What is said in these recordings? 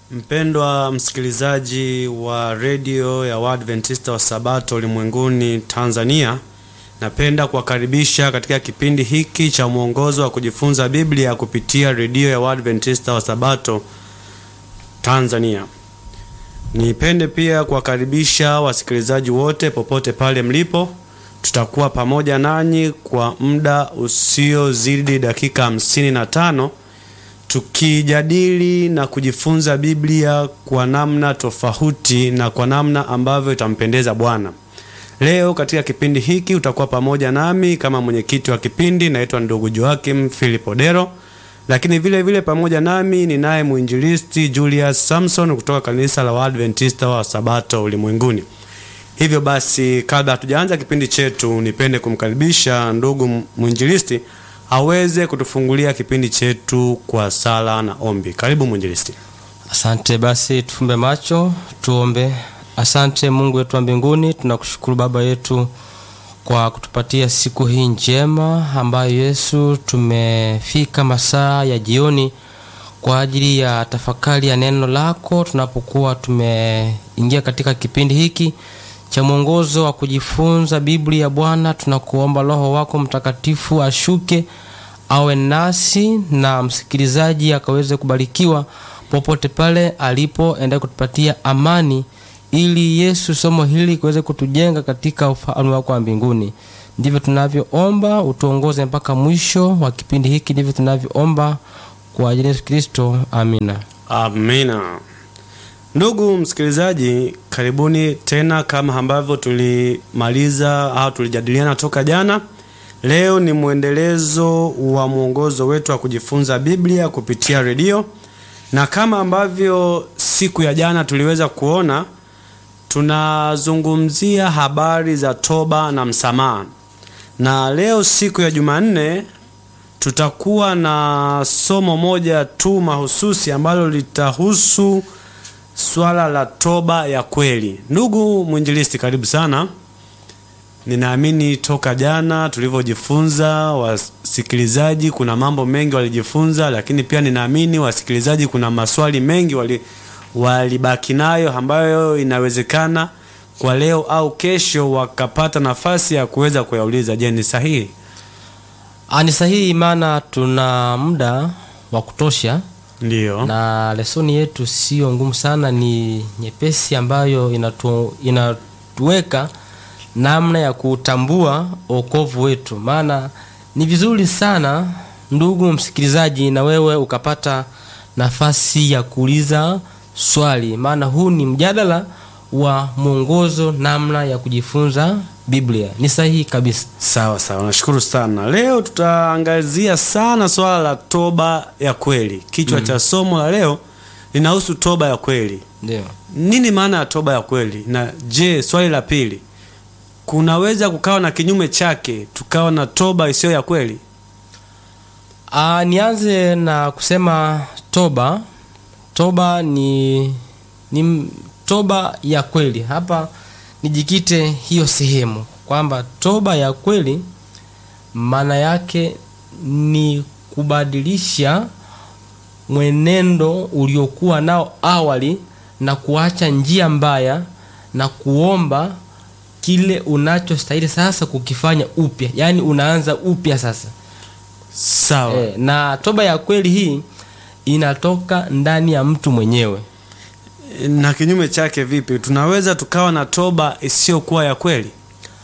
Mpendwa msikilizaji wa redio ya Waadventista wa Sabato ulimwenguni Tanzania, napenda kuwakaribisha katika kipindi hiki cha mwongozo wa kujifunza Biblia kupitia redio ya Waadventista wa Sabato Tanzania. Nipende pia kuwakaribisha wasikilizaji wote popote pale mlipo. Tutakuwa pamoja nanyi kwa muda usiozidi dakika hamsini na tano tukijadili na kujifunza Biblia kwa namna tofauti na kwa namna ambavyo itampendeza Bwana. Leo katika kipindi hiki utakuwa pamoja nami kama mwenyekiti wa kipindi, naitwa ndugu Joakim Philip Odero, lakini vile vile pamoja nami ninaye mwinjilisti Julius Samson kutoka kanisa la Waadventista wa Sabato ulimwenguni. Hivyo basi, kabla hatujaanza kipindi chetu, nipende kumkaribisha ndugu mwinjilisti aweze kutufungulia kipindi chetu kwa sala na ombi. Karibu mwinjilisti. Asante. Basi tufumbe macho tuombe. Asante Mungu wetu wa mbinguni, tunakushukuru Baba yetu kwa kutupatia siku hii njema ambayo Yesu tumefika masaa ya jioni kwa ajili ya tafakari ya neno lako, tunapokuwa tumeingia katika kipindi hiki cha mwongozo wa kujifunza Biblia. Bwana, tunakuomba Roho wako Mtakatifu ashuke awe nasi na msikilizaji akaweze kubarikiwa popote pale alipo, endelea kutupatia amani, ili Yesu somo hili kuweze kutujenga katika ufalme wako wa mbinguni. Ndivyo tunavyoomba, utuongoze mpaka mwisho wa kipindi hiki. Ndivyo tunavyoomba kwa ajili ya Yesu Kristo, amina. Amina. Ndugu msikilizaji, karibuni tena. Kama ambavyo tulimaliza au tulijadiliana toka jana, leo ni mwendelezo wa mwongozo wetu wa kujifunza Biblia kupitia redio, na kama ambavyo siku ya jana tuliweza kuona, tunazungumzia habari za toba na msamaha, na leo siku ya Jumanne tutakuwa na somo moja tu mahususi ambalo litahusu swala la toba ya kweli. Ndugu mwinjilisti, karibu sana. Ninaamini toka jana tulivyojifunza, wasikilizaji kuna mambo mengi walijifunza, lakini pia ninaamini wasikilizaji kuna maswali mengi wali walibaki nayo ambayo inawezekana kwa leo au kesho wakapata nafasi ya kuweza kuyauliza. Je, ni sahihi? Ni sahihi, maana tuna muda wa kutosha Ndiyo. na lesoni yetu sio ngumu sana, ni nyepesi ambayo inatu, inatuweka namna ya kutambua wokovu wetu. Maana ni vizuri sana ndugu msikilizaji, na wewe ukapata nafasi ya kuuliza swali, maana huu ni mjadala wa mwongozo namna ya kujifunza Biblia. Ni sahihi kabisa. Sawa sawa, nashukuru sana. Leo tutaangazia sana swala la toba ya kweli. Kichwa cha somo la leo linahusu toba ya kweli. Ndio. Nini maana ya toba ya kweli? Na je, swali la pili, kunaweza kukawa na kinyume chake, tukawa na toba isiyo ya kweli? Ah, nianze na kusema toba. Toba ni ni toba ya kweli. Hapa nijikite hiyo sehemu kwamba toba ya kweli maana yake ni kubadilisha mwenendo uliokuwa nao awali na kuacha njia mbaya na kuomba kile unachostahili sasa kukifanya upya, yaani unaanza upya sasa. Sawa. E, na toba ya kweli hii inatoka ndani ya mtu mwenyewe. Na kinyume chake vipi? Tunaweza tukawa na toba isiyokuwa ya kweli?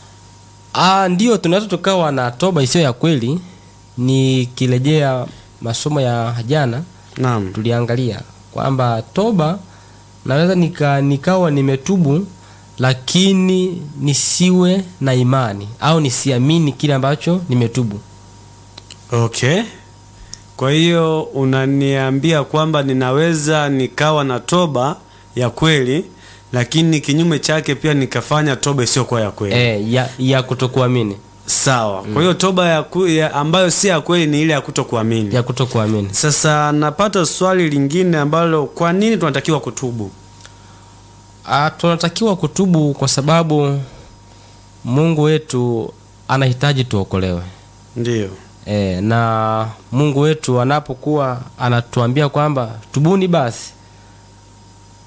Ah, ndio tunaweza tukawa na toba isiyo ya kweli. Nikirejea masomo ya jana, Naam. tuliangalia kwamba toba naweza nika, nikawa nimetubu lakini nisiwe na imani au nisiamini kile ambacho nimetubu. Okay. Kwa hiyo unaniambia kwamba ninaweza nikawa na toba ya kweli lakini kinyume chake pia nikafanya toba isiyokuwa ya kweli. E, ya, ya kutokuamini Sawa. Kwa hiyo toba ya, ku, ya ambayo si ya kweli ni ile ya kutokuamini. ya kutokuamini. Sasa napata swali lingine ambalo kwa nini tunatakiwa kutubu? Ah, tunatakiwa kutubu kwa sababu Mungu wetu anahitaji tuokolewe. Ndiyo. E, na Mungu wetu anapokuwa anatuambia kwamba tubuni basi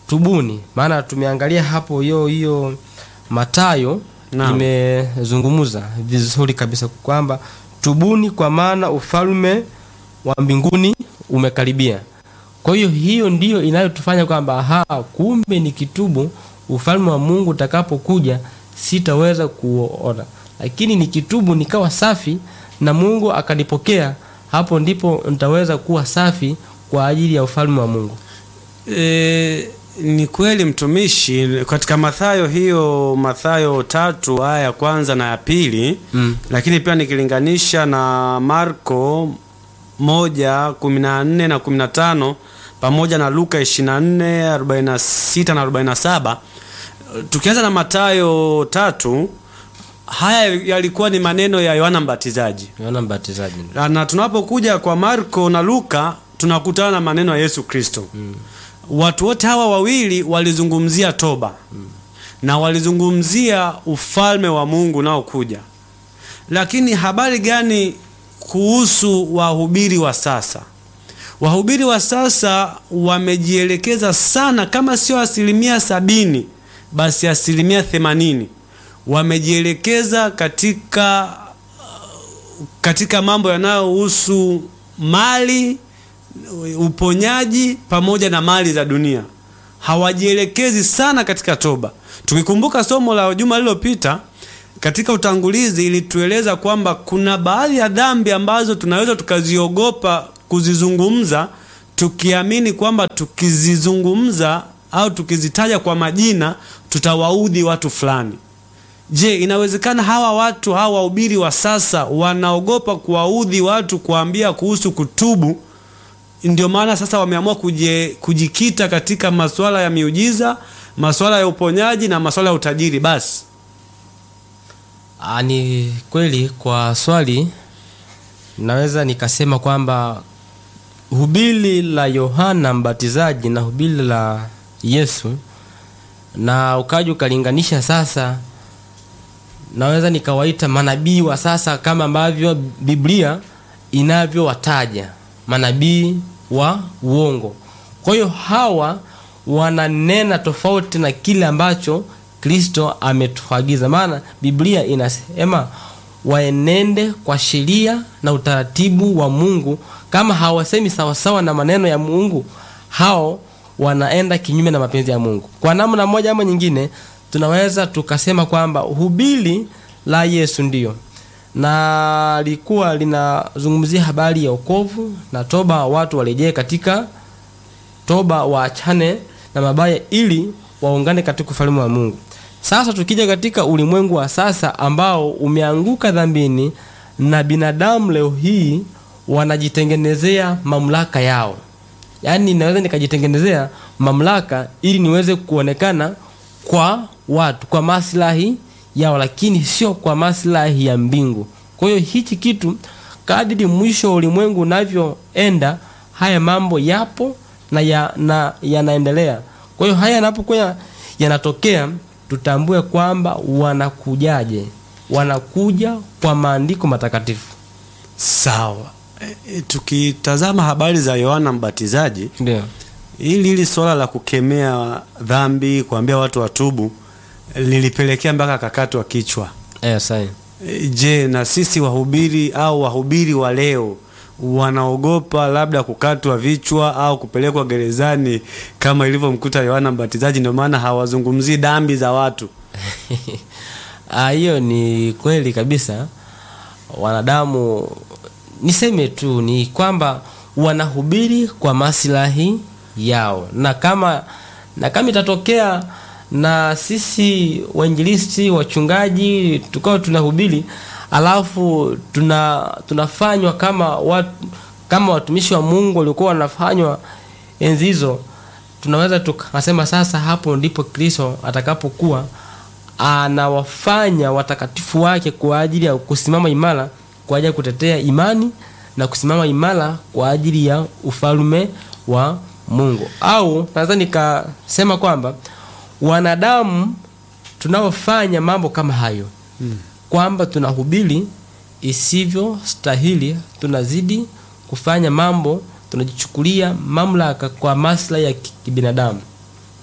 tubuni maana tumeangalia hapo hiyo hiyo matayo Naam. imezungumza vizuri kabisa kwamba tubuni kwa maana ufalme wa mbinguni umekaribia kwa hiyo hiyo ndiyo inayotufanya kwamba aha kumbe ni kitubu ufalme wa mungu utakapokuja sitaweza kuona lakini nikitubu nikawa safi na mungu akanipokea hapo ndipo nitaweza kuwa safi kwa ajili ya ufalme wa mungu E, ni kweli mtumishi, katika Mathayo hiyo Mathayo tatu aya ya kwanza na ya pili mm. lakini pia nikilinganisha na Marko moja kumi na nne na kumi na tano pamoja na Luka ishirini na nne arobaini na sita na arobaini na saba tukianza na Mathayo tatu haya yalikuwa ni maneno ya Yohana Mbatizaji yohana mbatizaji na tunapokuja kwa Marko na Luka tunakutana na maneno ya Yesu Kristo. Mm. Watu wote hawa wawili walizungumzia toba na walizungumzia ufalme wa Mungu unaokuja. Lakini habari gani kuhusu wahubiri wa sasa? Wahubiri wa sasa wamejielekeza sana, kama sio asilimia sabini, basi asilimia themanini wamejielekeza katika katika mambo yanayohusu mali, uponyaji pamoja na mali za dunia. Hawajielekezi sana katika toba. Tukikumbuka somo la juma lililopita katika utangulizi, ilitueleza kwamba kuna baadhi ya dhambi ambazo tunaweza tukaziogopa kuzizungumza, tukiamini kwamba tukizizungumza au tukizitaja kwa majina tutawaudhi watu fulani. Je, inawezekana hawa watu hawa wahubiri wa sasa wanaogopa kuwaudhi watu kuambia kuhusu kutubu? Ndio maana sasa wameamua kuje, kujikita katika masuala ya miujiza, masuala ya uponyaji na masuala ya utajiri. Basi Ah, ni kweli kwa swali naweza nikasema kwamba hubiri la Yohana Mbatizaji na hubiri la Yesu na ukaja ukalinganisha sasa, naweza nikawaita manabii wa sasa kama ambavyo Biblia inavyowataja manabii wa uongo. Kwa hiyo hawa wananena tofauti na kile ambacho Kristo ametuagiza, maana Biblia inasema waenende kwa sheria na utaratibu wa Mungu. Kama hawasemi sawasawa na maneno ya Mungu, hao wanaenda kinyume na mapenzi ya Mungu. Kwa namna moja ama nyingine, tunaweza tukasema kwamba hubiri la Yesu ndiyo na likuwa linazungumzia habari ya wokovu na toba, watu warejee katika toba, waachane na mabaya ili waungane katika ufalme wa Mungu. Sasa tukija katika ulimwengu wa sasa ambao umeanguka dhambini na binadamu leo hii wanajitengenezea mamlaka yao, yaani naweza nikajitengenezea mamlaka ili niweze kuonekana kwa watu kwa maslahi yao, lakini sio kwa maslahi ya mbingu. Kwa hiyo hichi kitu, kadiri mwisho wa ulimwengu unavyoenda, haya mambo yapo na ya, na yanaendelea. Kwa hiyo haya yanapokuwa yanatokea, tutambue kwamba wanakujaje. Wanakuja kwa maandiko matakatifu. sawa. E, e, tukitazama habari za Yohana Mbatizaji, Ndio. hili hili swala la kukemea dhambi, kuambia watu watubu, lilipelekea mpaka akakatwa kichwa. Eh, sahi. E, Je, na sisi wahubiri au wahubiri wa leo wanaogopa labda kukatwa vichwa au kupelekwa gerezani kama ilivyomkuta Yohana Mbatizaji? Ndio maana hawazungumzii dhambi za watu. Ah, hiyo ni kweli kabisa. Wanadamu, niseme tu ni kwamba wanahubiri kwa maslahi yao, na kama na kama itatokea na sisi wainjilisti, wachungaji tukao tunahubiri alafu tuna tunafanywa kama watu, kama watumishi wa Mungu walikuwa wanafanywa enzi hizo, tunaweza tukasema sasa, hapo ndipo Kristo atakapokuwa anawafanya watakatifu wake kwa ajili ya kusimama imara kwa ajili ya kutetea imani na kusimama imara kwa ajili ya ufalme wa Mungu. Au naweza nikasema kwamba wanadamu tunaofanya mambo kama hayo Hmm. kwamba tunahubiri isivyo stahili, tunazidi kufanya mambo, tunajichukulia mamlaka kwa maslahi ya ki- kibinadamu.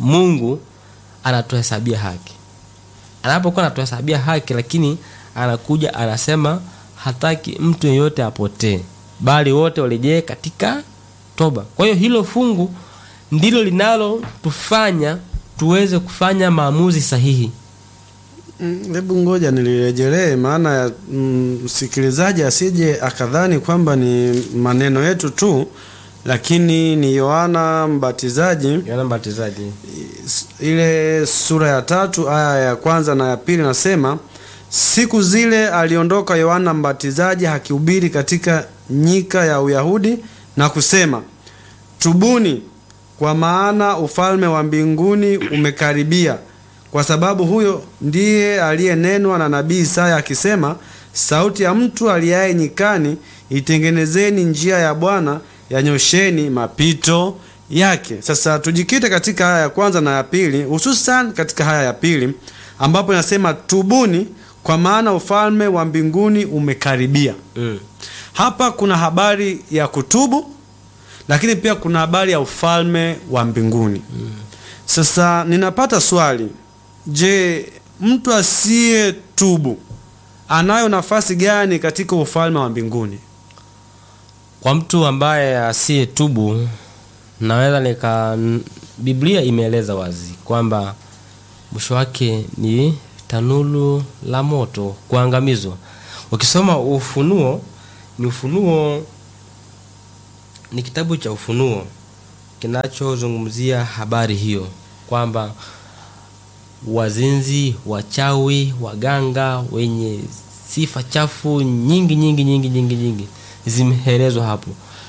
mungu anatuhesabia haki anapokuwa anatuhesabia haki lakini anakuja anasema hataki mtu yeyote apotee bali wote warejee katika toba kwa hiyo hilo fungu ndilo linalotufanya tuweze kufanya maamuzi sahihi Mm, Hebu ngoja nilirejelee, maana ya mm, msikilizaji asije akadhani kwamba ni maneno yetu tu, lakini ni Yohana Mbatizaji Yohana Mbatizaji ile sura ya tatu aya ya kwanza na ya pili nasema, siku zile aliondoka Yohana Mbatizaji akihubiri katika nyika ya Uyahudi na kusema, tubuni, kwa maana ufalme wa mbinguni umekaribia. Kwa sababu huyo ndiye aliyenenwa na nabii Isaya akisema, sauti ya mtu aliaye nyikani, itengenezeni njia ya Bwana, yanyosheni mapito yake. Sasa tujikite katika haya ya kwanza na ya pili, hususan katika haya ya pili ambapo inasema tubuni, kwa maana ufalme wa mbinguni umekaribia. mm. Hapa kuna habari ya kutubu, lakini pia kuna habari ya ufalme wa mbinguni. Sasa ninapata swali, je, mtu asiye tubu anayo nafasi gani katika ufalme wa mbinguni? kwa mtu ambaye asiye tubu naweza nika n- biblia imeeleza wazi kwamba mwisho wake ni tanulu la moto kuangamizwa ukisoma ufunuo ni ufunuo ni kitabu cha ufunuo kinachozungumzia habari hiyo kwamba wazinzi wachawi waganga wenye sifa chafu nyingi nyingi nyingi nyingi nyingi zimeelezwa hapo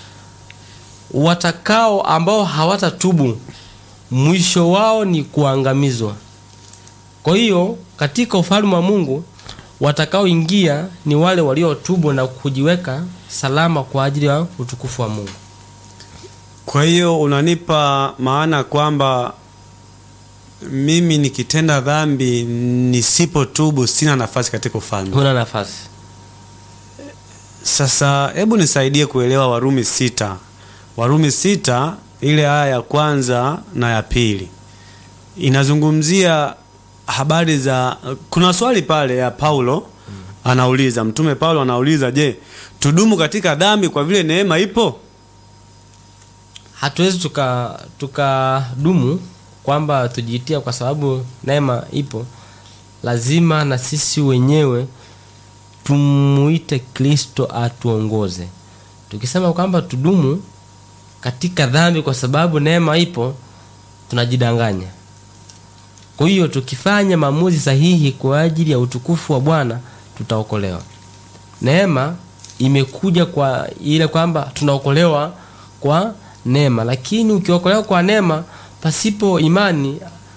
watakao ambao hawatatubu mwisho wao ni kuangamizwa kwa hiyo katika ufalme wa mungu watakaoingia ni wale waliotubu na kujiweka salama kwa ajili ya utukufu wa mungu Kwa hiyo unanipa maana kwamba mimi nikitenda dhambi nisipotubu sina nafasi katika ufalme. huna nafasi Sasa hebu nisaidie kuelewa Warumi sita. Warumi sita ile aya ya kwanza na ya pili inazungumzia habari za. Kuna swali pale ya Paulo anauliza, mtume Paulo anauliza, je, tudumu katika dhambi kwa vile neema ipo? hatuwezi tuka tukadumu kwamba tujiitia kwa sababu neema ipo lazima na sisi wenyewe tumuite kristo atuongoze tukisema kwamba tudumu katika dhambi kwa sababu neema ipo tunajidanganya kwa hiyo tukifanya maamuzi sahihi kwa ajili ya utukufu wa bwana tutaokolewa neema imekuja kwa ile kwamba tunaokolewa kwa neema lakini ukiokolewa kwa neema pasipo imani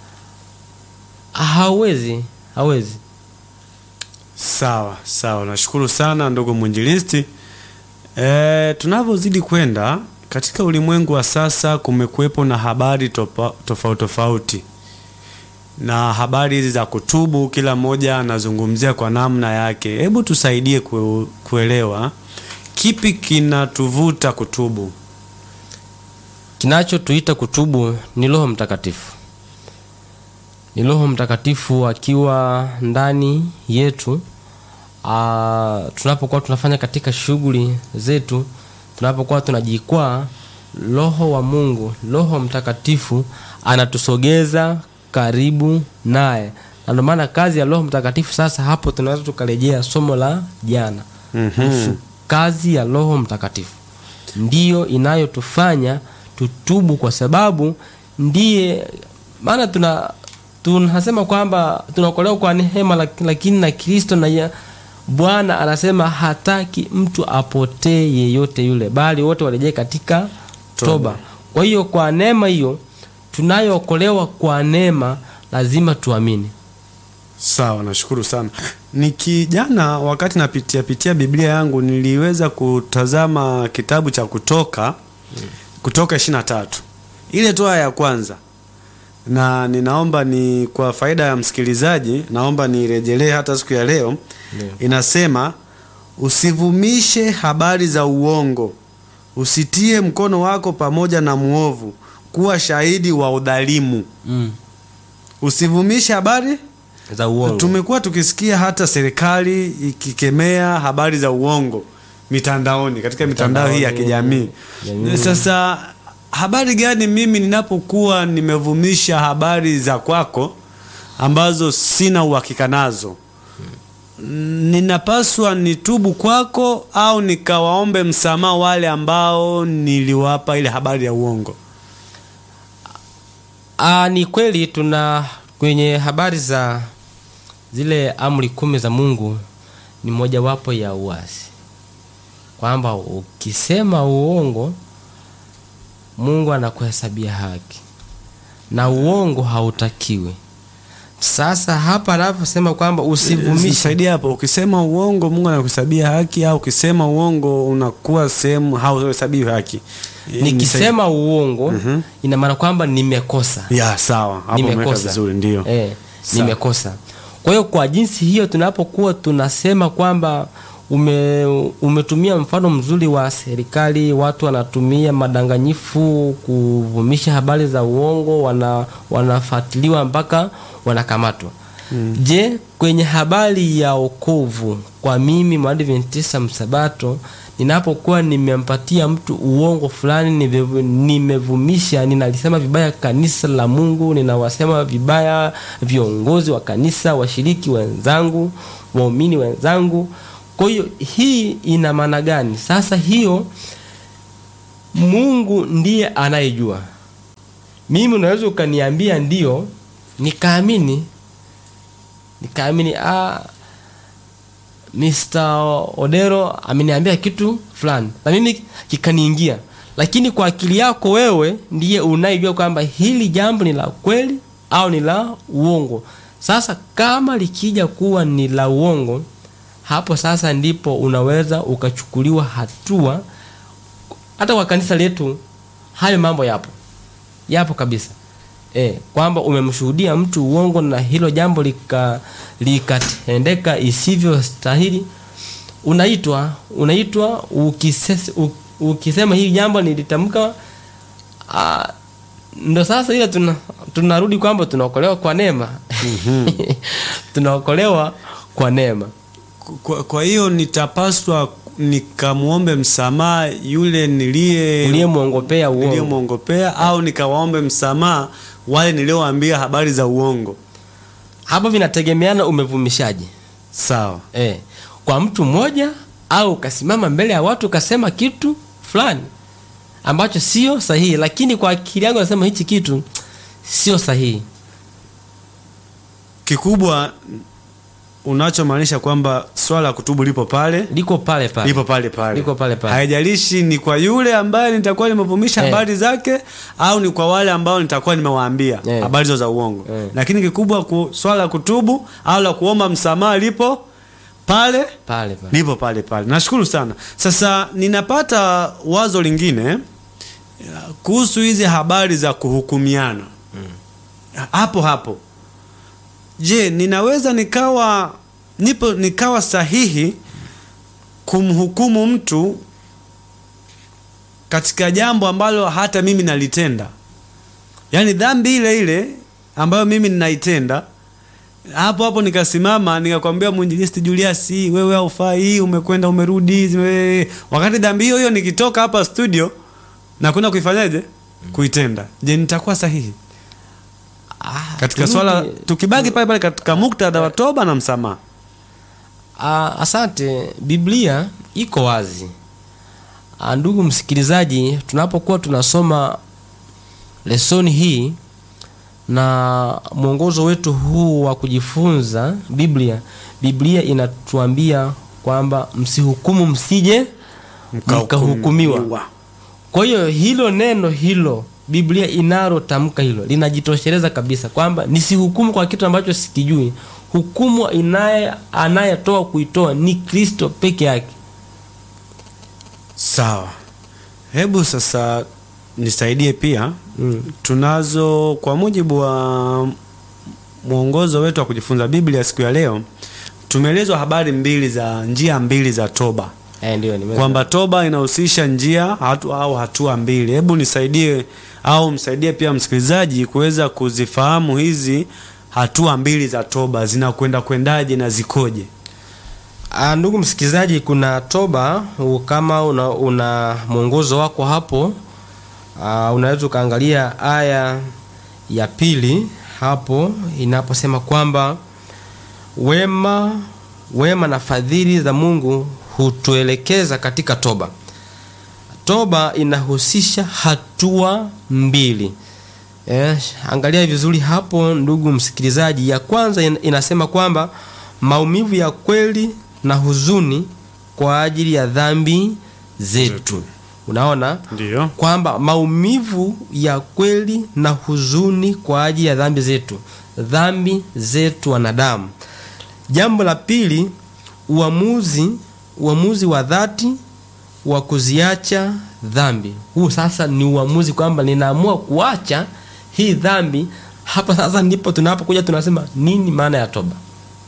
hauwezi hawezi Sawa sawa, nashukuru sana ndugu mwinjilisti. E, tunavyozidi kwenda katika ulimwengu wa sasa, kumekuwepo na habari topa- tofauti tofauti, na habari hizi za kutubu, kila mmoja anazungumzia kwa namna yake. Hebu tusaidie kue, kuelewa kipi kinatuvuta kutubu. kinachotuita kutubu ni roho mtakatifu ni roho mtakatifu akiwa ndani yetu ah, tunapokuwa tunafanya katika shughuli zetu tunapokuwa tunajikwaa roho wa mungu roho mtakatifu anatusogeza karibu naye na ndio maana kazi ya roho mtakatifu sasa hapo tunaweza tukarejea somo la jana kuhusu kazi ya roho mtakatifu ndiyo inayotufanya tutubu kwa sababu ndiye maana tuna tunasema kwamba tunaokolewa kwa neema lak- lakini na kristo na ya- bwana anasema hataki mtu apotee yeyote yule bali wote warejee katika toba, Toba. kwa hiyo kwa neema hiyo tunayookolewa kwa neema lazima tuamini Sawa, nashukuru sana. Nikijana wakati napitia pitia Biblia yangu niliweza kutazama kitabu cha Kutoka Kutoka 23 ile tu aya ya kwanza, na ninaomba ni kwa faida ya msikilizaji, naomba nirejelee hata siku ya leo. Ndio. Inasema, usivumishe habari za uongo, usitie mkono wako pamoja na mwovu, kuwa shahidi wa udhalimu. mm. Usivumishe habari za uongo Tumekuwa tukisikia hata serikali ikikemea habari za uongo mitandaoni, katika mitandao hii ya kijamii. Jamii. Sasa habari gani mimi ninapokuwa nimevumisha habari za kwako ambazo sina uhakika nazo, ninapaswa nitubu kwako au nikawaombe msamaha wale ambao niliwapa ile habari ya uongo? Ah, ni kweli tuna kwenye habari za zile amri kumi za Mungu ni mojawapo ya uasi, kwamba ukisema uongo Mungu anakuhesabia haki na uongo hautakiwi. Sasa hapa anaposema kwamba usivumishe Saidia hapo. Ukisema uongo Mungu anakuhesabia haki, au ukisema uongo unakuwa sehemu hauhesabiwi haki. nikisema uongo Mhm. ina maana kwamba nimekosa ya sawa, hapo umeweka nimekosa vizuri, ndio eh, Sawa. nimekosa kwa hiyo kwa jinsi hiyo tunapokuwa tunasema kwamba ume, umetumia mfano mzuri wa serikali watu wanatumia madanganyifu kuvumisha habari za uongo wana, wanafuatiliwa mpaka wanakamatwa mm. je kwenye habari ya okovu kwa mimi mwadventista msabato ninapokuwa nimempatia mtu uongo fulani nimevu- nimevumisha ninalisema vibaya kanisa la mungu ninawasema vibaya viongozi wa kanisa washiriki wenzangu waumini wenzangu kwa hiyo hii ina maana gani sasa hiyo mungu ndiye anayejua mimi unaweza ukaniambia ndio nikaamini nikaamini ah, Mr. Odero ameniambia kitu fulani na mimi kikaniingia, lakini kwa akili yako wewe ndiye unayejua kwamba hili jambo ni la kweli au ni la uongo. Sasa kama likija kuwa ni la uongo, hapo sasa ndipo unaweza ukachukuliwa hatua. Hata kwa kanisa letu hayo mambo yapo, yapo kabisa e, kwamba umemshuhudia mtu uongo na hilo jambo lika likatendeka isivyo stahili, unaitwa unaitwa ukisese, u- ukisema hili jambo nilitamka. ah, Ndo sasa ile tuna, tunarudi kwamba tunaokolewa kwa neema tunaokolewa kwa neema. Kwa, kwa hiyo nitapaswa nikamwombe msamaha yule nilie uliyemwongopea uongo niliyemwongopea au nikawaombe msamaha wale niliowaambia habari za uongo. hapo vinategemeana umevumishaji Sawa. eh, kwa mtu mmoja au ukasimama mbele ya watu ukasema kitu fulani ambacho sio sahihi, lakini kwa akili yangu nasema hichi kitu sio sahihi. Kikubwa unachomaanisha kwamba swala la kutubu lipo pale Liko pale pale, lipo pale pale, Liko pale pale. haijalishi ni kwa yule ambaye nitakuwa nimevumisha Eh. habari zake au ni kwa wale ambao nitakuwa nimewaambia Eh. habari hizo za uongo Eh. lakini kikubwa ku, swala la kutubu au la kuomba msamaha lipo pale pale pale. lipo pale pale. Nashukuru sana. Sasa ninapata wazo lingine ya, kuhusu hizi habari za kuhukumiana hapo hapo. Je, ninaweza nikawa nipo nikawa sahihi kumhukumu mtu katika jambo ambalo hata mimi nalitenda, yaani dhambi ile ile ambayo mimi ninaitenda hapo hapo nikasimama nikakwambia mwinjilisti Julius, wewe haufai, umekwenda umerudi, zime... wakati dhambi hiyo hiyo nikitoka hapa studio na kwenda kuifanyaje, kuitenda, je, nitakuwa sahihi Ah, katika turudi- swala, tukibaki pale pale katika muktadha wa toba na msamaha? Ah, asante. Biblia iko wazi. Ah, ndugu msikilizaji, tunapokuwa tunasoma lesoni hii na mwongozo wetu huu wa kujifunza Biblia, Biblia inatuambia kwamba msihukumu, msije mkahukumiwa. Kwa hiyo hilo neno hilo Biblia inalotamka hilo linajitosheleza kabisa kwamba nisihukumu kwa kitu ambacho sikijui. Hukumu inaye anayetoa kuitoa ni Kristo peke yake. Sawa, hebu sasa nisaidie pia Mm. tunazo kwa mujibu wa mwongozo wetu wa kujifunza Biblia siku ya leo, tumeelezwa habari mbili za njia mbili za toba Eh, ndio nimeweza. kwamba toba inahusisha njia hatu, au hatua mbili. Hebu nisaidie au msaidie pia msikilizaji kuweza kuzifahamu hizi hatua mbili za toba zinakwenda kwendaje na zikoje? Ah, ndugu msikilizaji, kuna toba u- kama una, una mwongozo wako hapo ah, unaweza ukaangalia aya ya pili hapo inaposema kwamba wema wema na fadhili za Mungu hutuelekeza katika toba. Toba inahusisha hatua mbili. Eh, angalia vizuri hapo ndugu msikilizaji. Ya kwanza in- inasema kwamba maumivu ya kweli na huzuni kwa ajili ya dhambi zetu. Unaona Ndio. kwamba maumivu ya kweli na huzuni kwa ajili ya dhambi zetu, dhambi zetu wanadamu. Jambo la pili, uamuzi uamuzi wa dhati wa kuziacha dhambi. Huu sasa ni uamuzi kwamba ninaamua kuacha hii dhambi. Hapa sasa ndipo tunapokuja tunasema nini maana ya toba.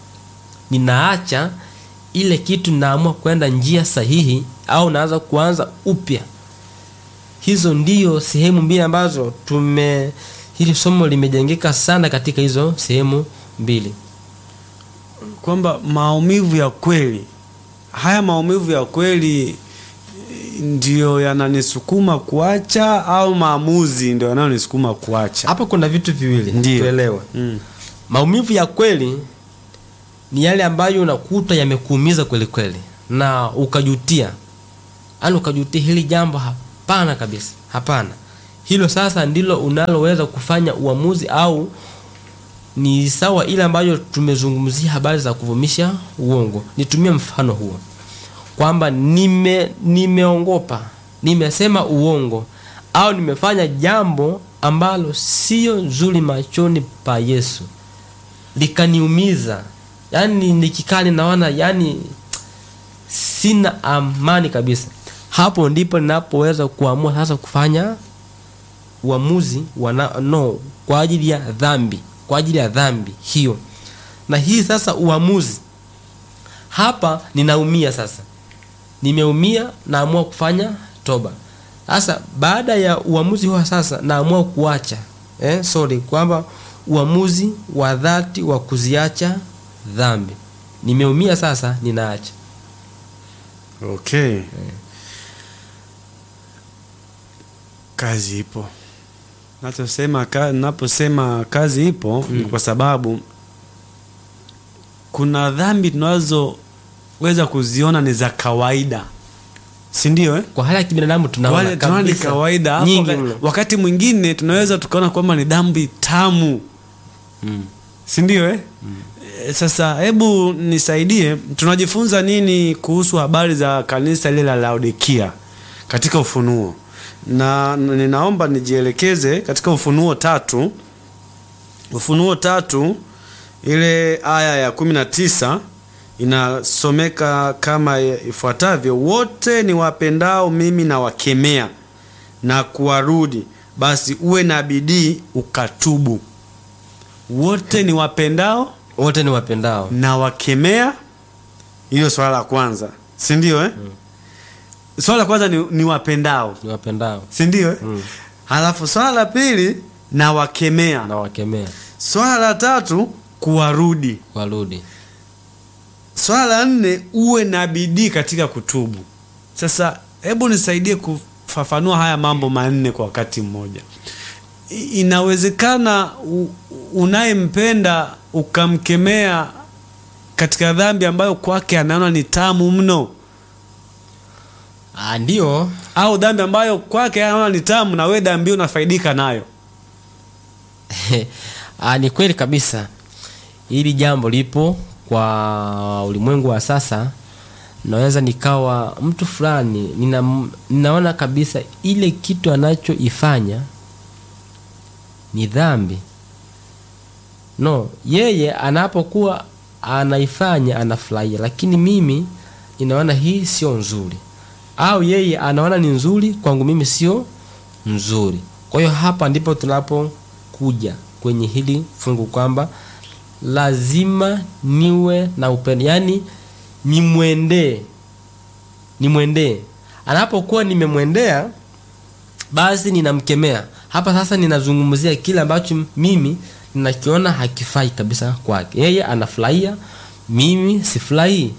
Ninaacha ile kitu, ninaamua kwenda njia sahihi, au naanza kuanza upya. Hizo ndiyo sehemu mbili ambazo tume hili somo limejengeka sana katika hizo sehemu mbili. Kwamba maumivu ya kweli, haya maumivu ya kweli ndiyo yananisukuma kuacha au maamuzi ndio yanayonisukuma kuacha? Hapa kuna vitu viwili Ndiyo. tuelewe. Mm. Maumivu ya kweli ni yale ambayo unakuta yamekuumiza kweli kweli na ukajutia, yaani ukajutia hili jambo, hapana kabisa, hapana. Hilo sasa ndilo unaloweza kufanya uamuzi, au ni sawa ile ambayo tumezungumzia habari za kuvumisha uongo. Nitumie mfano huo kwamba nime nimeongopa, nimesema uongo au nimefanya jambo ambalo sio nzuri machoni pa Yesu likaniumiza, yaani nikikaa ninaona, yaani sina amani kabisa. Hapo ndipo ninapoweza kuamua sasa kufanya uamuzi wa na- no kwa ajili ya dhambi, kwa ajili ya dhambi hiyo. Na hii sasa uamuzi hapa, ninaumia sasa, nimeumia, naamua kufanya toba. Sasa baada ya uamuzi huo sasa naamua kuacha eh, sorry, kwamba uamuzi wa dhati wa kuziacha dhambi. Nimeumia sasa, ninaacha. Okay. Kazi ipo. Nachosema ka, naposema kazi ipo ni kwa sababu kuna dhambi tunazoweza kuziona ni za kawaida, si ndio eh? Kwa hali ya kibinadamu tunaona Wale tunaona ni kabisa kawaida, alafu nyingi waka- mno. wakati mwingine tunaweza tukaona kwamba ni dhambi tamu Mm. si ndio eh? Eh, Sasa hebu nisaidie, tunajifunza nini kuhusu habari za kanisa lile la Laodikia katika Ufunuo? Na na ninaomba nijielekeze katika Ufunuo tatu, Ufunuo tatu ile aya ya kumi na tisa inasomeka kama ifuatavyo: wote ni wapendao mimi na wakemea na kuwarudi, basi uwe na bidii ukatubu. Wote ni wapendao Wote ni wapendao. na wakemea. Hilo swala la kwanza, si ndio eh? Swala la kwanza ni, ni wapendao, Ni wapendao si ndio eh? Mm. Halafu swala la pili na wakemea. na wakemea Swala la tatu kuwarudi. warudi. Swala la nne uwe na bidii katika kutubu. Sasa hebu nisaidie kufafanua haya mambo manne kwa wakati mmoja. I- Inawezekana u- unayempenda ukamkemea katika dhambi ambayo kwake anaona ni tamu mno, Ah, ndio au dhambi ambayo kwake anaona ni tamu na wewe dhambi hiyo unafaidika nayo. ah, ni kweli kabisa. Hili jambo lipo kwa ulimwengu wa sasa. Naweza nikawa mtu fulani nina, ninaona kabisa ile kitu anachoifanya ni dhambi. No, yeye anapokuwa anaifanya anafurahia, lakini mimi ninaona hii sio nzuri, au yeye anaona ni nzuri, kwangu mimi sio nzuri. Kwa hiyo hapa ndipo tunapokuja kwenye hili fungu kwamba lazima niwe na upendo, yaani nimwendee nimwendee anapokuwa nimemwendea basi ninamkemea hapa sasa ninazungumzia kile ambacho mimi ninakiona hakifai kabisa kwake yeye anafurahia mimi sifurahii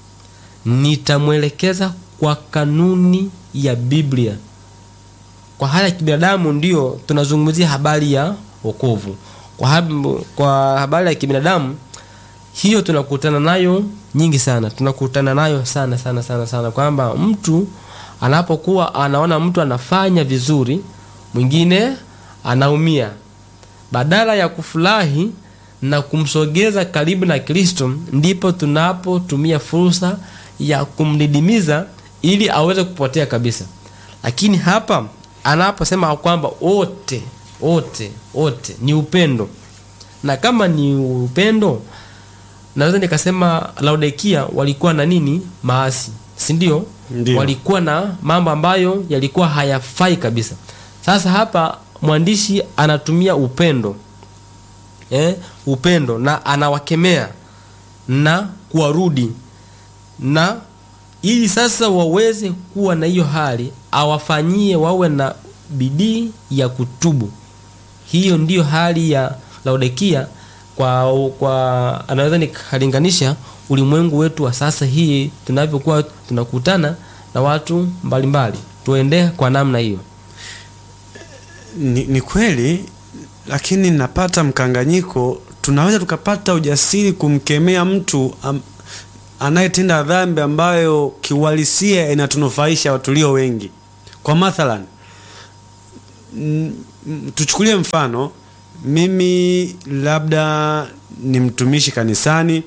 nitamwelekeza kwa kanuni ya biblia kwa hali ya kibinadamu ndio tunazungumzia habari ya wokovu kwa, hab, kwa habari ya kibinadamu hiyo tunakutana nayo nyingi sana tunakutana nayo sana sana sana sana kwamba mtu anapokuwa anaona mtu anafanya vizuri mwingine anaumia badala ya kufurahi na kumsogeza karibu na kristo ndipo tunapotumia fursa ya kumdidimiza ili aweze kupotea kabisa lakini hapa anaposema kwamba wote wote wote ni upendo na kama ni upendo naweza nikasema laodikia walikuwa na nini maasi si ndio Ndio. walikuwa na mambo ambayo yalikuwa hayafai kabisa sasa hapa mwandishi anatumia upendo eh, upendo na anawakemea na kuwarudi na ili sasa waweze kuwa na hiyo hali awafanyie wawe na bidii ya kutubu hiyo ndiyo hali ya laodikia kwa kwa anaweza nikalinganisha ulimwengu wetu wa sasa hii tunavyokuwa tunakutana na watu mbalimbali tuendee kwa namna hiyo ni, ni kweli lakini napata mkanganyiko tunaweza tukapata ujasiri kumkemea mtu am, anayetenda dhambi ambayo kiuhalisia inatunufaisha tulio wengi kwa mathalan mm, mm, tuchukulie mfano mimi labda ni mtumishi kanisani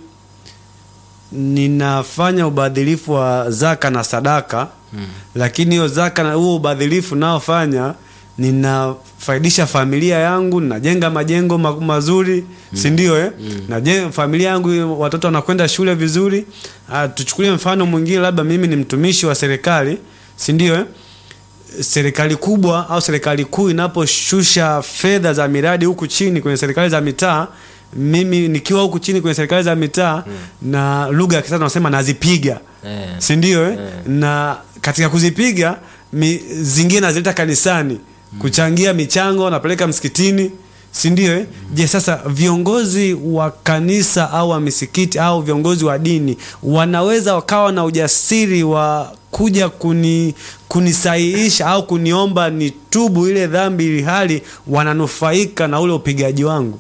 ninafanya ubadhilifu wa zaka na sadaka mm. lakini hiyo zaka na huo ubadhilifu naofanya ninafaidisha familia yangu najenga majengo ma- mazuri mm. si ndio eh? mm. najenga familia yangu watoto wanakwenda shule vizuri ah, tuchukulie mfano mwingine labda mimi ni mtumishi wa serikali si ndio eh? serikali kubwa au serikali kuu inaposhusha fedha za miradi huku chini kwenye serikali za mitaa mimi nikiwa huku chini kwenye serikali za mitaa mm. na lugha ya kisasa tunasema nazipiga Eh. si ndio eh? na katika kuzipiga mi, zingine nazileta kanisani mm. kuchangia michango napeleka msikitini si ndio eh? je sasa viongozi wa kanisa au wa misikiti au viongozi wa dini wanaweza wakawa na ujasiri wa kuja kuni kunisahihisha au kuniomba nitubu ile dhambi ili hali wananufaika na ule upigaji wangu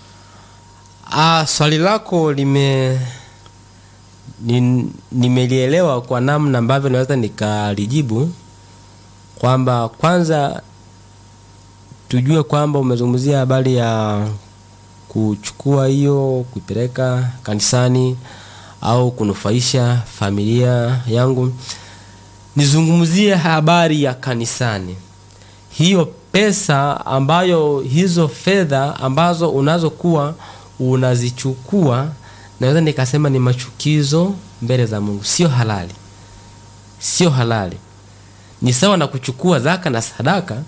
Ah, swali lako lime ni- nimelielewa kwa namna ambavyo naweza nikalijibu kwamba kwanza tujue kwamba umezungumzia habari ya kuchukua hiyo kuipeleka kanisani au kunufaisha familia yangu nizungumzie habari ya kanisani hiyo pesa ambayo hizo fedha ambazo unazokuwa unazichukua naweza nikasema ni machukizo mbele za mungu sio halali sio halali ni sawa na kuchukua zaka na sadaka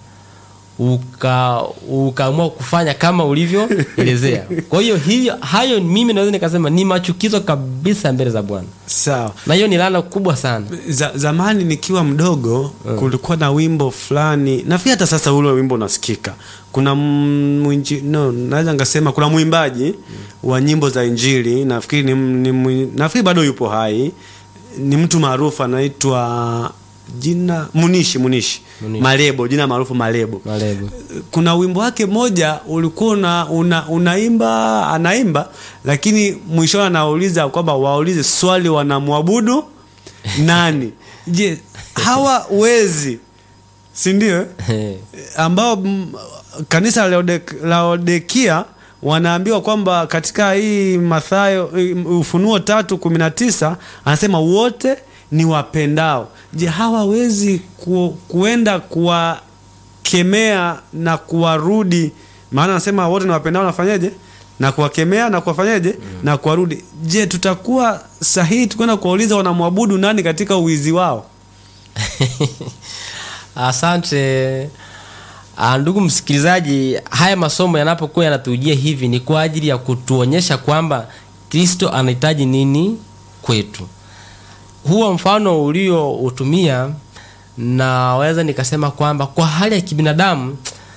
uka ukaamua kufanya kama ulivyoelezea kwa hiyo hiyo hayo mimi naweza nikasema ni machukizo kabisa mbele za bwana sawa na hiyo ni laana kubwa sana za, zamani nikiwa mdogo kulikuwa na wimbo fulani nafikiri hata sasa ule wimbo unasikika kuna mwinji, no, naweza ngasema kuna mwimbaji wa nyimbo za injili nafikiri ni, ni, mwi- nafikiri bado yupo hai ni mtu maarufu anaitwa jina munishi munishi Munishi. malebo jina maarufu malebo malebo kuna wimbo wake moja ulikuwa una, una, unaimba anaimba lakini mwishoni anauliza kwamba waulize swali wanamwabudu nani je hawa wezi si ndio eh? ambao mm, kanisa la Laode- laodekia wanaambiwa kwamba katika hii mathayo hii ufunuo tatu kumi na tisa anasema wote ni wapendao je hawawezi ku, kuenda kuwakemea na kuwarudi maana anasema wote ni wapendao nafanyeje na kuwakemea na kuwafanyeje mm. na kuwarudi je tutakuwa sahihi tukwenda kuwauliza wanamwabudu nani katika uwizi wao asante Ah, ndugu msikilizaji haya masomo yanapokuwa yanatujia hivi ni kwa ajili ya kutuonyesha kwamba kristo anahitaji nini kwetu huo mfano ulioutumia naweza nikasema kwamba kwa hali ya kibinadamu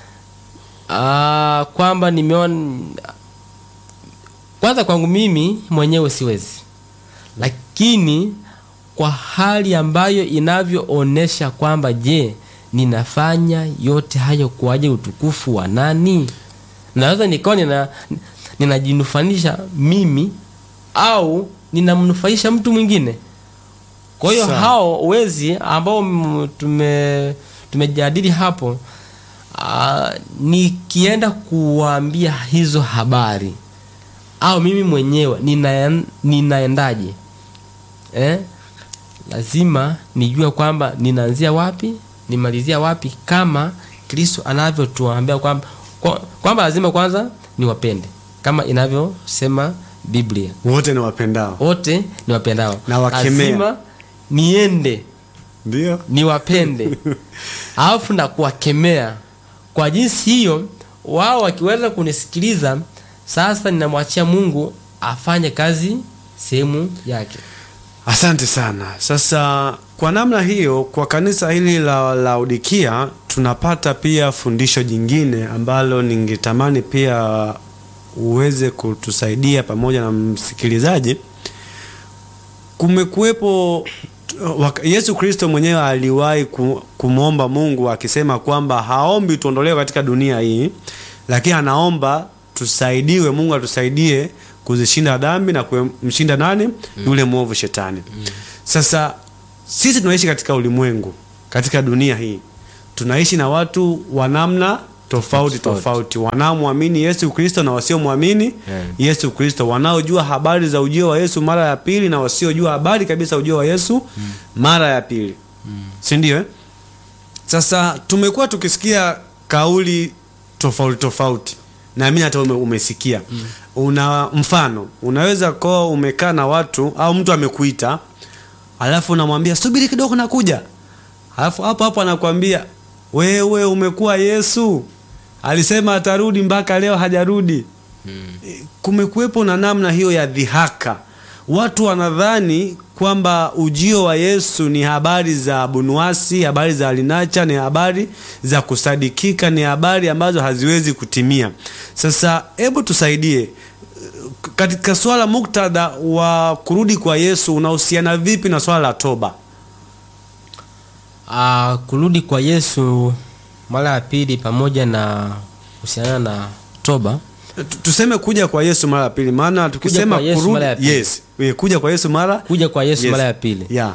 ah, kwamba nimeona kwanza kwangu mimi mwenyewe siwezi lakini kwa hali ambayo inavyoonesha kwamba je ninafanya yote hayo kwa ajili ya utukufu wa nani naweza nikawa nina ninajinufanisha mimi au ninamnufaisha mtu mwingine kwa hiyo Sawa. hao wezi ambao m- tume tumejadili hapo uh, nikienda kuwaambia hizo habari au mimi mwenyewe nina, ninaendaje eh? lazima nijue kwamba ninaanzia wapi nimalizia wapi kama kristo anavyotuambia kwamba kwa- kwamba lazima kwanza niwapende kama inavyosema biblia wote ni wapendao wote niwapendao Na wakemea. lazima niende ndio niwapende alafu na kuwakemea kwa jinsi hiyo wao wakiweza kunisikiliza sasa ninamwachia mungu afanye kazi sehemu yake asante sana sasa kwa namna hiyo kwa kanisa hili la laodikia tunapata pia fundisho jingine ambalo ningetamani pia uweze kutusaidia pamoja na msikilizaji kumekuwepo wak- yesu kristo mwenyewe aliwahi ku- kumwomba mungu akisema kwamba haombi tuondolewe katika dunia hii lakini anaomba tusaidiwe mungu atusaidie kuzishinda dhambi na kumshinda nani yule mwovu shetani sasa sisi tunaishi katika ulimwengu katika dunia hii tunaishi na watu wa namna tofauti Tofauti. tofauti wanaomwamini yesu kristo na wasiomwamini Yeah. yesu kristo wanaojua habari za ujio wa yesu mara ya pili na wasiojua habari kabisa ujio wa yesu mara ya pili si ndio eh? sasa tumekuwa tukisikia kauli tofauti tofauti na mimi hata ume, umesikia una mfano unaweza kuwa umekaa na watu au mtu amekuita alafu unamwambia subiri kidogo nakuja alafu hapo hapo anakwambia wewe umekuwa yesu alisema atarudi mpaka leo hajarudi kumekuwepo na namna hiyo ya dhihaka watu wanadhani kwamba ujio wa yesu ni habari za bunuasi habari za alinacha ni habari za kusadikika ni habari ambazo haziwezi kutimia sasa hebu tusaidie katika swala muktadha wa kurudi kwa yesu unahusiana vipi na swala la toba uh, kurudi kwa yesu mara ya pili pamoja na kuhusiana na toba Tu- tuseme kuja kwa yesu mara ya pili maana tukisema kwa Yesu kurudi- mara ya pili. yes eh, kuja kwa yesu mara kuja kwa yesu Yes. mara ya pili yeah.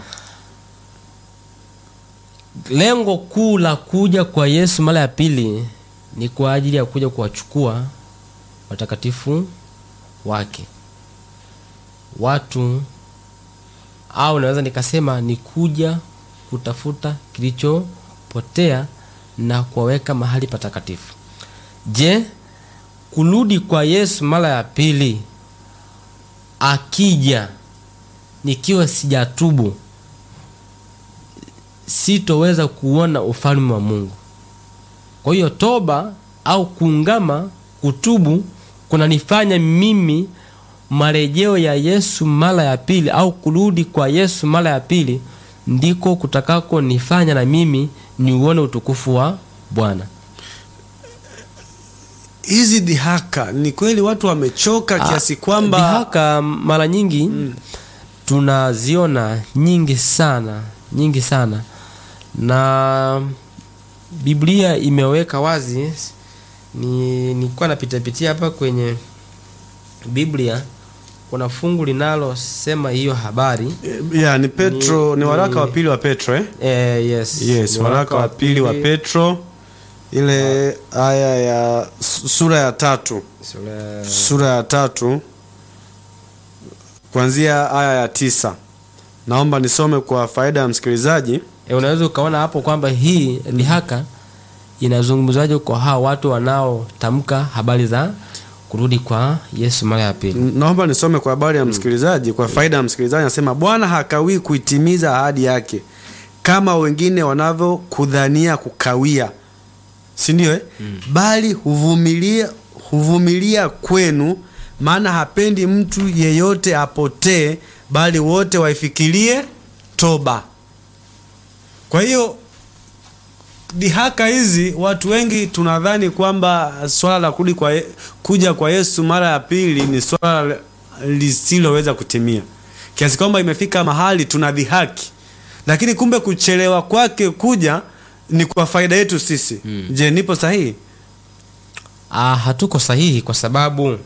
lengo kuu la kuja kwa yesu mara ya pili ni kwa ajili ya kuja kuwachukua watakatifu wake watu au naweza nikasema ni kuja kutafuta kilichopotea na kuwaweka mahali patakatifu je kurudi kwa yesu mara ya pili akija nikiwa sijatubu sitoweza kuona ufalme wa mungu kwa hiyo toba au kuungama kutubu kunanifanya mimi marejeo ya yesu mara ya pili au kurudi kwa yesu mara ya pili ndiko kutakako nifanya na mimi niuone utukufu wa bwana hizi dhihaka ni kweli watu wamechoka kiasi kwamba dhihaka mara nyingi tunaziona nyingi sana nyingi sana na biblia imeweka wazi ni nilikuwa napitapitia hapa kwenye biblia kuna fungu linalosema hiyo habari yeah, ni petro ni, Ni- waraka ni- wa pili wa petro eh? eh, yes, yes Ni waraka wa pili wa petro ile aya ya su- sura ya tatu Sura- sura ya tatu kuanzia aya ya tisa naomba nisome kwa faida ya msikilizaji E, unaweza ukaona hapo kwamba hii dhihaka inazungumzaje kwa hawa watu wanaotamka habari za kurudi kwa Yesu mara ya pili. naomba nisome kwa habari ya msikilizaji kwa faida ya msikilizaji anasema bwana hakawii kuitimiza ahadi yake kama wengine wanavyokudhania kukawia si ndio eh? bali huvumilia huvumilia kwenu maana hapendi mtu yeyote apotee bali wote waifikirie toba. Kwa hiyo dhihaka hizi, watu wengi tunadhani kwamba swala la kurudi kwa Ye- kuja kwa Yesu mara ya pili ni swala lisiloweza kutimia, kiasi kwamba imefika mahali tunadhihaki, lakini kumbe kuchelewa kwake kuja ni kwa faida yetu sisi. Je, nipo sahihi? Ah, hatuko sahihi kwa sababu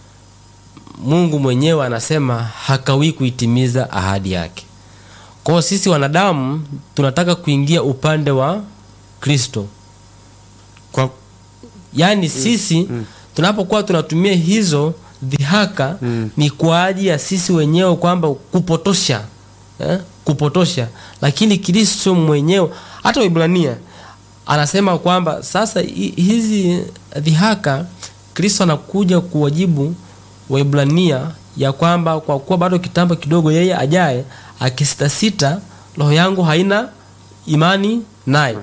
Mungu mwenyewe anasema hakawii kuitimiza ahadi yake. Kwa hiyo sisi wanadamu tunataka kuingia upande wa Kristo. Kwa Yaani sisi tunapokuwa tunatumia hizo dhihaka Mm. ni kwa ajili ya sisi wenyewe kwamba kupotosha eh? kupotosha, lakini Kristo mwenyewe hata Waibrania anasema kwamba sasa hi- hizi dhihaka Kristo anakuja kuwajibu Waibrania ya kwamba kwa kuwa bado kitambo kidogo yeye ajaye akisitasita, roho yangu haina imani naye.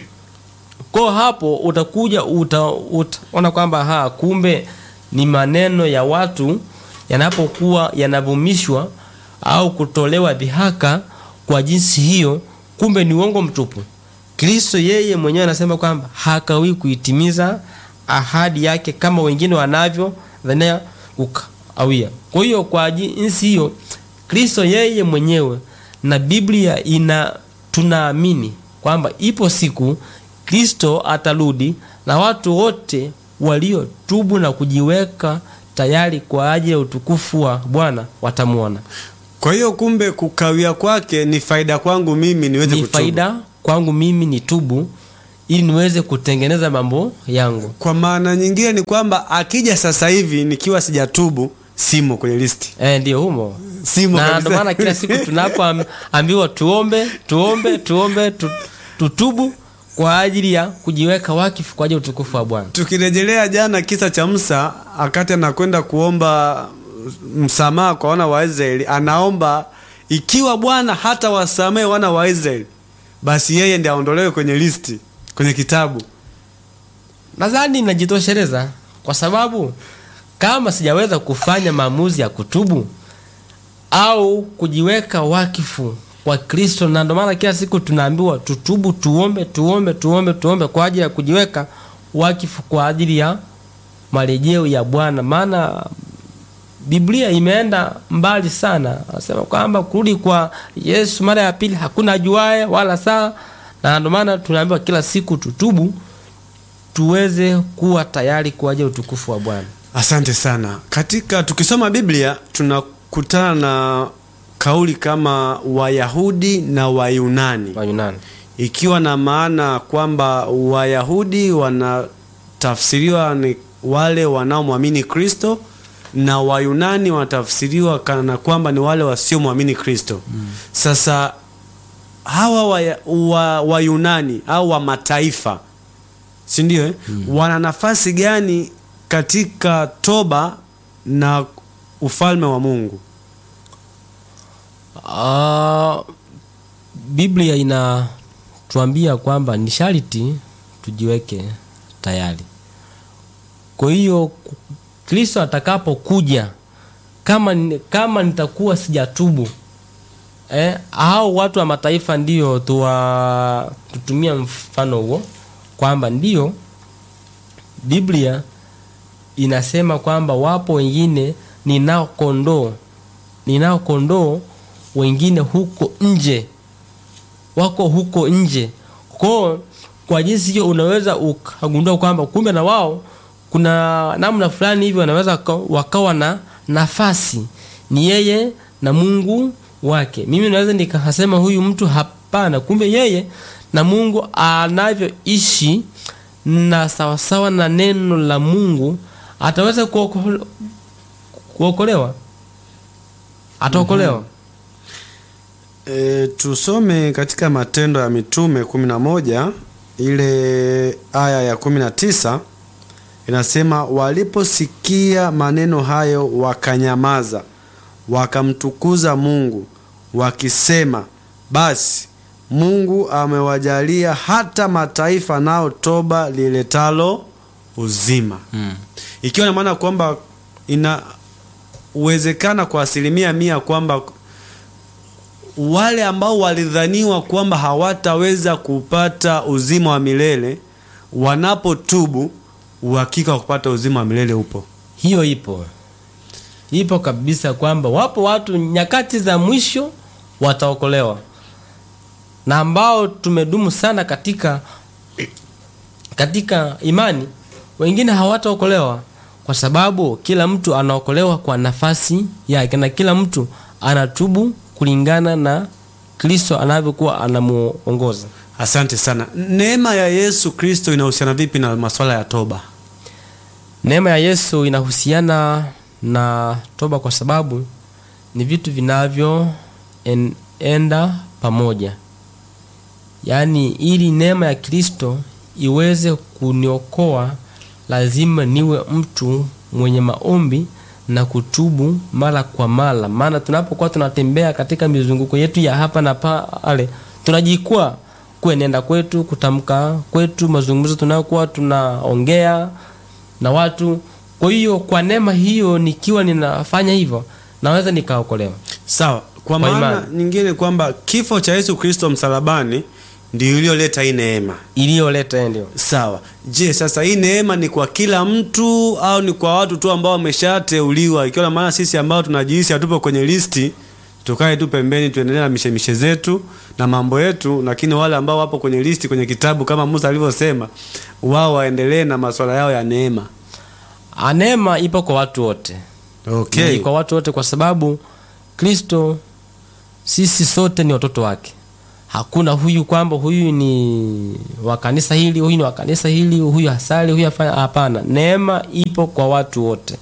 Kwa hapo utakuja uta, utaona kwamba ha kumbe ni maneno ya watu yanapokuwa yanavumishwa au kutolewa dhihaka kwa jinsi hiyo, kumbe ni uongo mtupu. Kristo yeye mwenyewe anasema kwamba hakawii kuitimiza ahadi yake kama wengine wanavyo dhania kukawia. Kwa hiyo kwa jinsi hiyo Kristo yeye mwenyewe na Biblia ina tunaamini kwamba ipo siku Kristo atarudi na watu wote waliotubu na kujiweka tayari kwa ajili ya utukufu wa Bwana watamwona. kwa hiyo kumbe kukawia kwake ni faida kwangu mimi niweze Ni kutubu. faida kwangu mimi ni tubu ili niweze kutengeneza mambo yangu. Kwa maana nyingine ni kwamba akija sasa hivi nikiwa sijatubu simo kwenye listi. Eh, ndio humo. Simo Na kabisa. ndio maana kila siku tunapoambiwa tuombe, tuombe, tuombe, tu, tutubu kwa ajili ya kujiweka wakifu kwa ajili ya utukufu wa Bwana. Tukirejelea jana kisa cha Musa akati anakwenda kuomba msamaha kwa wana wa Israeli, anaomba ikiwa Bwana hata wasamehe wana wa Israeli, basi yeye ndiye aondolewe kwenye listi, kwenye kitabu. Nadhani najitosheleza kwa sababu kama sijaweza kufanya maamuzi ya kutubu au kujiweka wakifu kwa Kristo, na ndio maana kila siku tunaambiwa tutubu, tuombe, tuombe, tuombe, tuombe kwa ajili ya kujiweka wakifu kwa ajili ya marejeo ya Bwana, maana Biblia imeenda mbali sana, anasema kwamba kurudi kwa Yesu mara ya pili hakuna ajuaye wala saa, na ndio maana tunaambiwa kila siku tutubu tuweze kuwa tayari kwa ajili ya utukufu wa Bwana. Asante sana. Katika tukisoma Biblia tunakutana na kauli kama Wayahudi na Wayunani. Wayunani. ikiwa na maana kwamba Wayahudi wanatafsiriwa ni wale wanaomwamini Kristo na Wayunani wanatafsiriwa kana kwamba ni wale wasiomwamini Kristo. Sasa hawa Waya- wa- Wayunani au wa mataifa, si ndio? eh? Wana nafasi gani katika toba na ufalme wa Mungu? Ah, Biblia inatuambia kwamba ni sharti tujiweke tayari. Kwa hiyo ku- Kristo atakapokuja, kama ni- kama nitakuwa sijatubu eh, au watu wa mataifa ndio tuwa tutumia mfano huo kwamba ndio Biblia inasema kwamba wapo wengine ninao kondoo ninao kondoo wengine huko nje wako huko nje kwao kwa jinsi hiyo unaweza ukagundua kwamba kumbe na wao kuna namna fulani hivi wanaweza waka- wakawa na nafasi ni yeye na mungu wake mimi naweza nikasema huyu mtu hapana kumbe yeye na mungu anavyoishi na sawasawa na neno la mungu ataweza kuoko- kuokolewa ataokolewa E, tusome katika Matendo ya Mitume 11 ile aya ya 19 inasema, waliposikia maneno hayo wakanyamaza, wakamtukuza Mungu wakisema, basi Mungu amewajalia hata mataifa nao toba liletalo uzima. Ikiwa na maana kwamba ina uwezekana kwa asilimia mia kwamba wale ambao walidhaniwa kwamba hawataweza kupata uzima wa milele wanapotubu, uhakika wa kupata uzima wa milele upo. hiyo ipo ipo kabisa kwamba wapo watu nyakati za mwisho wataokolewa na ambao tumedumu sana katika katika imani wengine hawataokolewa kwa sababu kila mtu anaokolewa kwa nafasi yake na kila mtu anatubu kulingana na kristo anavyokuwa anamuongoza Asante sana. Neema ya Yesu Kristo inahusiana vipi na masuala ya toba? neema ya yesu inahusiana na toba kwa sababu ni vitu vinavyoenda pamoja yaani ili neema ya kristo iweze kuniokoa lazima niwe mtu mwenye maombi na kutubu mara kwa mara maana tunapokuwa tunatembea katika mizunguko yetu ya hapa na pale tunajikwaa kuenenda kwetu kutamka kwetu mazungumzo tunayokuwa tunaongea na watu kwa hiyo kwa neema hiyo nikiwa ninafanya hivyo naweza nikaokolewa Sawa. Kwa Kwa maana imani. nyingine kwamba kifo cha Yesu Kristo msalabani ndio iliyoleta hii neema. iliyoleta ndio Sawa. Je, sasa hii neema ni kwa kila mtu au ni kwa watu tu ambao wameshateuliwa? Ikiwa na maana sisi ambao tunajihisi hatupo kwenye listi tukae tu pembeni tuendelee na mishemishe zetu na mambo yetu, lakini wale ambao wapo kwenye listi kwenye kitabu kama Musa alivyosema, wao waendelee na masuala yao ya neema. Ah, neema ipo kwa watu wote Okay. ni kwa watu wote kwa sababu kristo sisi sote ni watoto wake hakuna huyu kwamba huyu ni wa kanisa hili huyu ni wa kanisa hili huyu hasali huyu hafanya hapana neema ipo kwa watu wote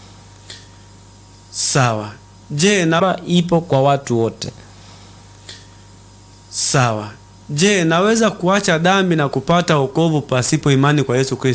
Sawa. Je, na neema ipo kwa watu wote sawa. Je, naweza kuacha dhambi na kupata wokovu pasipo imani kwa Yesu Kristo?